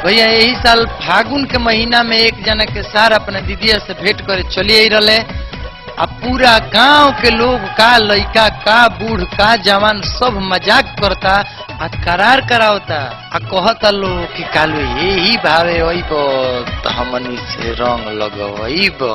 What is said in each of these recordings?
भैया यही साल फागुन के महीना में एक जना के सार अपने दीदिया से भेंट करे चली आई रहे आ पूरा गांव के लोग का लइका का बूढ़ का जवान सब मजाक करता आ करार करावता आ कहता लोग कि कालू यही भावे वही तो हमनी से रंग लगवईब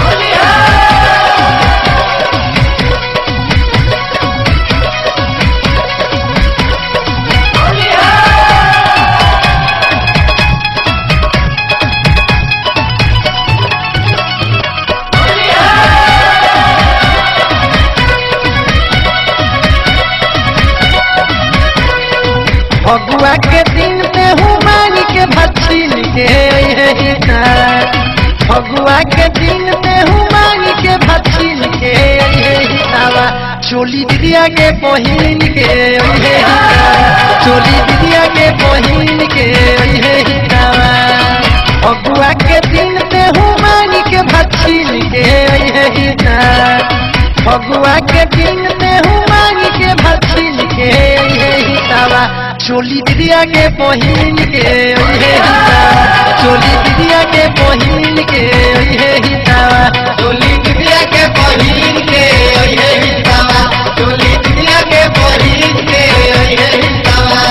फगुआ के दिन में हूँ मांग के भछिन के अइहे हिसार। फगुआ के दिन में हूँ मांग के भछिन के अइहे हिसावा चोली दिदिया के बहिन के अइहे हिसार। चोली दिदिया के बहिन के अइहे हिसावा फगुआ के दिन में हूँ मांग के भछिन के अइहे हिसार। फगुआ के दिन में हूँ मांग के भछिन के अइहे हिसावा चोली दिदिया के बहिन के अइहे हिसावा चोली दिदिया के बहिन के अइहे हिसावा चोली दिदिया के बहिन के अइहे हिसावा चोली दिदिया के बहिन के अइहे हिसावा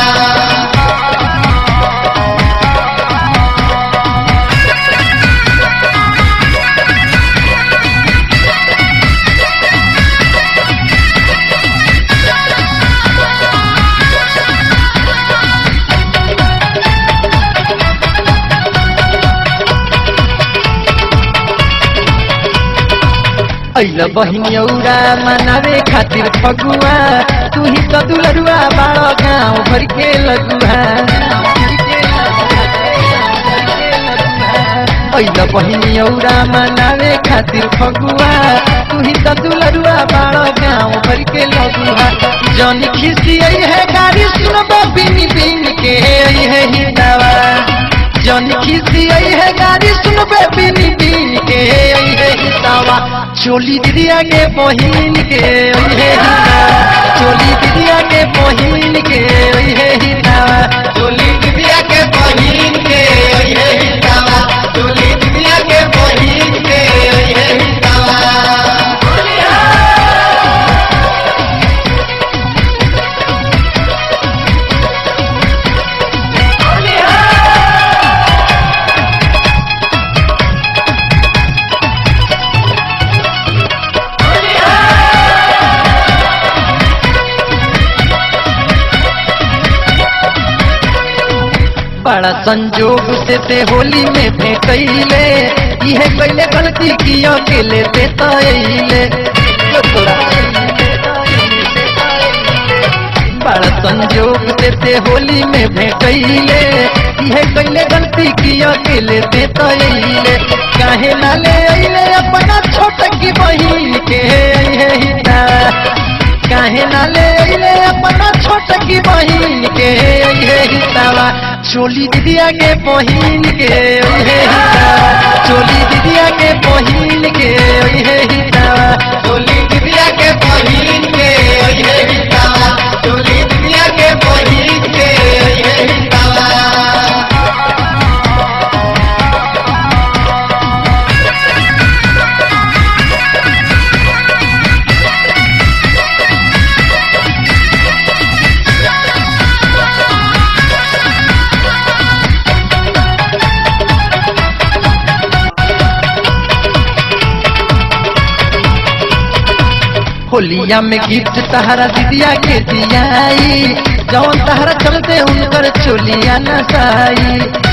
अइल बहिनियौरा मनावे खातिर फगुआ तू ही तो दुलरुआ बाड़ो गाँव भर के लगुआ अइल बहिनियौरा मनावे खातिर फगुआ तू ही तो दुलरुआ बाड़ो गाँव भर के लगुआ जौन खिसी आई है गाड़ी सुनबो बिन बिन के आई है हिदावा जौन खिसी आई है गाड़ी सुनबे बिन बिन के आई है हिदावा चोली दिदिया के बहिन के आई है हिदावा चोली दिदिया के बहिन के आई है हिदावा चोली दिदिया के बहिन के आई है हिदावा चोली दिदिया के बहिन के आई है हिदावा बड़ा संजोग से ते होली में भेटैले इहे कैले गलती की अकेले ते तैले बड़ा संजोग से ते होली में भेटैले इहे कैले गलती की अकेले ते तैले काहे ना ले अइले अपना छोट की बहिन के अइहे हिता काहे ना ले अइले अपना छोट की बहिन के अइहे हितावा चोली दिदिया के बहिन के अइहे हितावा चोली दिदिया के बहिन के अइहे हितावा चोली दिदिया के बहिन के अइहे हितावा चोली दिदिया के बहिन के अइहे हितावा होलिया में गिफ्ट तहरा दिदिया के दियाई जौन तहरा चलते उनकर चोलिया नसाई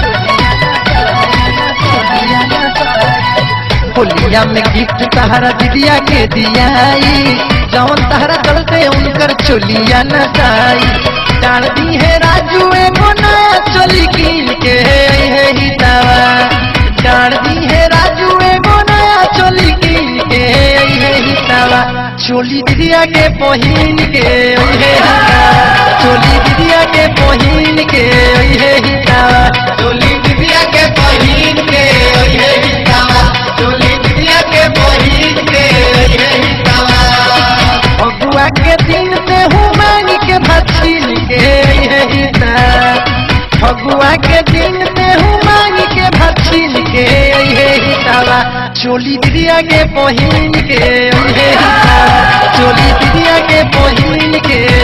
होलिया में गिफ्ट तहरा दिदिया के दियाई जौन तहरा चलते उनकर चोलिया नसाई डाल दी है राजू एगो नया चोली कीन के है हितावा डाल दी है राजू एगो नया चोली कीन के है हितावा चोली दिदिया के बहिन के ओहे हितावा चोली दिदिया के बहिन के ओहे हितावा चोली दिदिया के बहिन के ओहे हितावा चोली दिदिया के बहिन के ओहे हितावा फगुआ के दिन में हूँ मांग के भछिन के ओहे हितावा फगुआ के दिन में चोली दिदिया के पहिन के अइहे ही ना चोली दिदिया के पहिन के